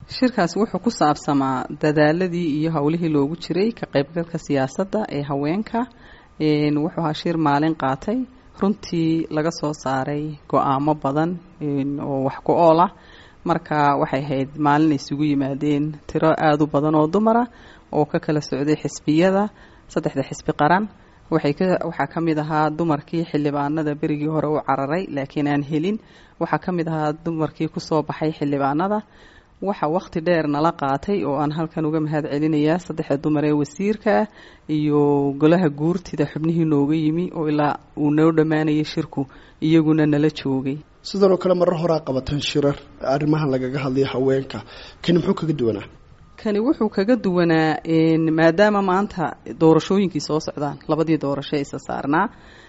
shirkaasi wuxuu ku saabsamaa dadaaladii iyo howlihii loogu jiray ka qaybgalka siyaasadda ee haweenka wuxuu ahaa shir maalin qaatay runtii laga soo saaray go-aamo badan oo wax ku ool ah marka waxay ahayd maalin ay isugu yimaadeen tiro aada u badan oo dumara oo ka kala socday xisbiyada saddexda xisbi qaran waxay ka waxaa ka mid ahaa dumarkii xildhibaanada berigii hore u cararay laakiin aan helin waxaa ka mid ahaa dumarkii kusoo baxay xildhibaanada waxa waqti dheer nala qaatay oo aan halkan uga mahad celinayaa saddexda dumar ee wasiirka iyo golaha guurtida xubnihii nooga yimi oo ilaa uu noo dhammaanayay shirku iyaguna nala joogay sidan oo kale marar horaa qabateen shirar arrimahan lagaga hadlaya haweenka kani muxuu kaga duwanaa kani wuxuu kaga duwanaa maadaama maanta doorashooyinkii soo socdaan labadii doorasho isa saarnaa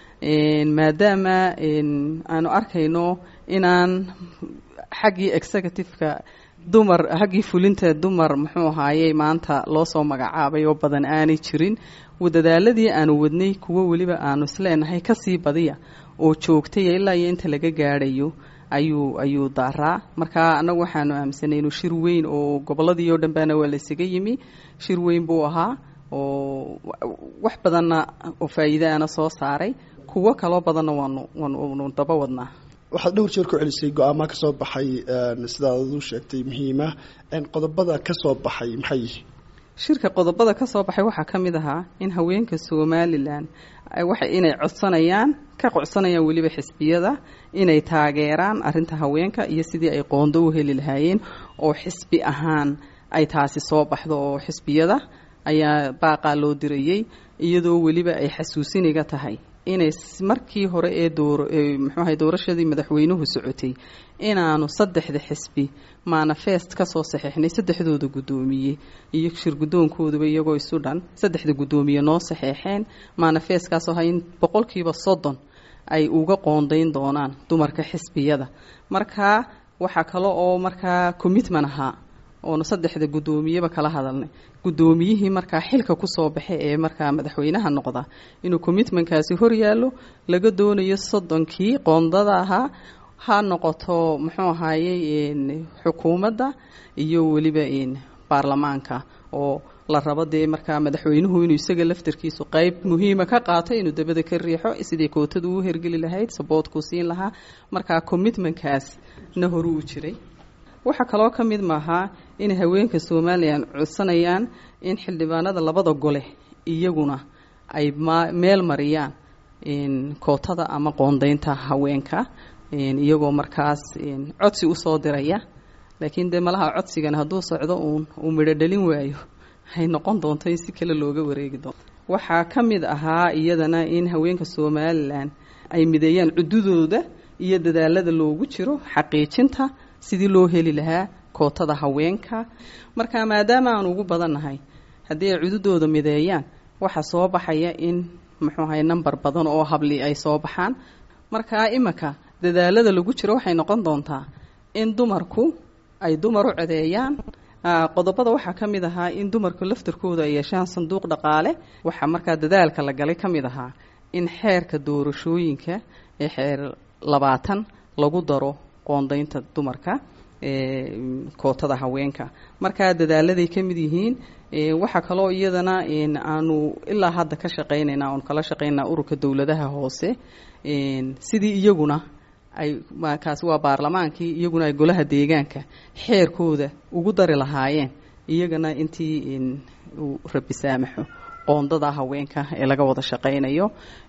maadaama aanu arkayno inaan xaggii executive-ka dumar haggii fulinta dumar muxuu ahaayey maanta loo soo magacaabay oo badan aanay jirin dadaaladii aanu wadnay kuwo weliba aanu isleenahay kasii badiya oo joogtay ilaa iyo inta laga gaadhayo ayuu ayuu daaraa marka annagu waxaanu aaminsanay inuu shir weyn oo gobolladii oo dhan baana waa la isaga yimi shir weyn buu ahaa oo wax badanna oo faa'iidaana soo saaray kuwo kaloo badanna waanu waanu daba wadnaa waxaad dhowr jeer ku celisay go-aamaha ka soo baxay sidaad u sheegtay muhiima qodobada ka soo baxay maxay yihiin shirka qodobada ka soo baxay waxaa ka mid ahaa in haweenka somalilan waxa inay codsanayaan ka codsanayaan weliba xisbiyada inay taageeraan arinta haweenka iyo sidii ay qoondo u heli lahaayeen oo xisbi ahaan ay taasi soo baxdo oo xisbiyada ayaa baaqaa loo dirayey iyadoo weliba ay xasuusiniga tahay inay markii hore ee door muxuu ahay doorashadii madaxweynuhu socotay inaanu saddexda xisbi manifest ka soo saxeexnay saddexdooda guddoomiye iyo shir guddoonkooduba iyagoo isu dhan saddexda guddoomiye noo saxeexeen manifestkaasoo ha in boqolkiiba soddon ay uga qoondayn doonaan dumarka xisbiyada marka waxaa kale oo markaa commitment ahaa oonu saddexda guddoomiyeba kala hadalnay guddoomiyihii markaa xilka kusoo baxay ee markaa madaxweynaha noqda inuu commitmentkaasi hor yaallo laga doonayo soddonkii qoondada ahaa ha noqoto muxuu ahaayey xukuumadda iyo weliba baarlamaanka oo la rabo dee markaa madaxweynuhu inuu isaga laftarkiisu qeyb muhiima ka qaato inuu dabada ka riixo sidii kootadu u hergeli lahayd saboodkuu siin lahaa markaa commitmentkaas na horu u jiray waxaa kaloo ka mid maahaa inay haweenka somalilan codsanayaan in xildhibaanada labada gole iyaguna ay meel mariyaan kootada ama qoondaynta haweenka iyagoo markaas codsi usoo diraya laakiin dee malaha codsigan hadduu socdo uun uu midho dhalin waayo hay noqon doonto in si kale looga wareegi doonto waxaa ka mid ahaa iyadana in haweenka somalilan ay mideeyaan cududooda iyo dadaalada loogu jiro xaqiijinta sidii loo heli lahaa kootada haweenka marka maadaama aan ugu badannahay haddii ay cududooda mideeyaan waxaa soo baxaya in muxuu ahay number badan oo habli ay soo baxaan markaa iminka dadaalada lagu jiro waxay noqon doontaa in dumarku ay dumar u codeeyaan qodobada waxaa ka mid ahaa in dumarku laftarkooda ay yeeshaan sanduuq dhaqaale waxaa markaa dadaalka la galay ka mid ahaa in xeerka doorashooyinka ee xeer labaatan lagu daro qoondaynta dumarka kootada haweenka markaa dadaaladay ka mid yihiin waxaa kaloo iyadana aanu ilaa hadda ka shaqaynayna oon kala shaqaynaa ururka dowladaha hoose sidii iyaguna ay kaasi waa baarlamaankii iyaguna ay golaha deegaanka xeerkooda ugu dari lahaayeen iyagana intii uu rabi saamaxo qoondada haweenka ee laga wada shaqaynayo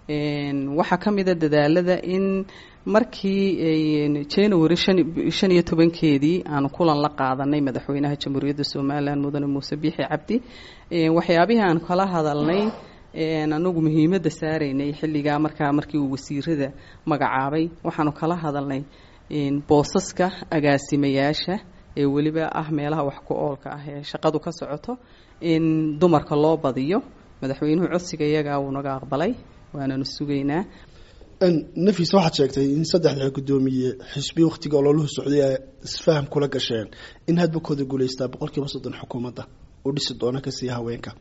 waxaa ka mida dadaalada in markii january shan iyo tobankeedii aanu kulan la qaadanay madaxweynaha jamhuuriyadda somalilan mudane muuse biixi cabdi waxyaabihii aan kala hadalnay anagu muhiimadda saaraynay xilligaa markaa markii uu wasiirada magacaabay waxaanu kala hadalnay boosaska agaasimayaasha ee weliba ah meelaha wax ku oolka ah ee shaqadu ka socoto in dumarka loo badiyo madaxweynuhu codsiga iyagaa wuu naga aqbalay waananu sugaynaa nafis waxaad sheegtay in saddexda guddoomiye xisbi wakhtiga ololuhu socday ay isfaham kula gasheen in hadbakooda guulaystaa boqolkiiba soddon xukuumadda u dhisi doona kasii haweenka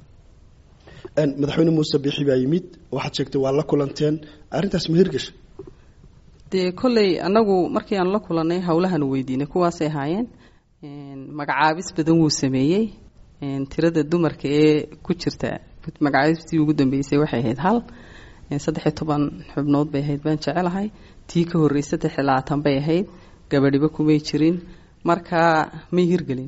madaxweyne muuse biixi baa yimid waxaad sheegtay waa la kulanteen arrintaas ma hirgasha dee kolley annagu markii aanu la kulannay howlahaanu weydiinay kuwaasay ahaayeen magacaabis badan wuu sameeyey tirada dumarka ee ku jirta magacaabistii ugu dambeysay waxay ahayd hal saddexiyo toban xubnood bay ahayd baan jecelahay tii ka horreysay saddex iyo labaatan bay ahayd gabadhiba kumay jirin marka may hirgelin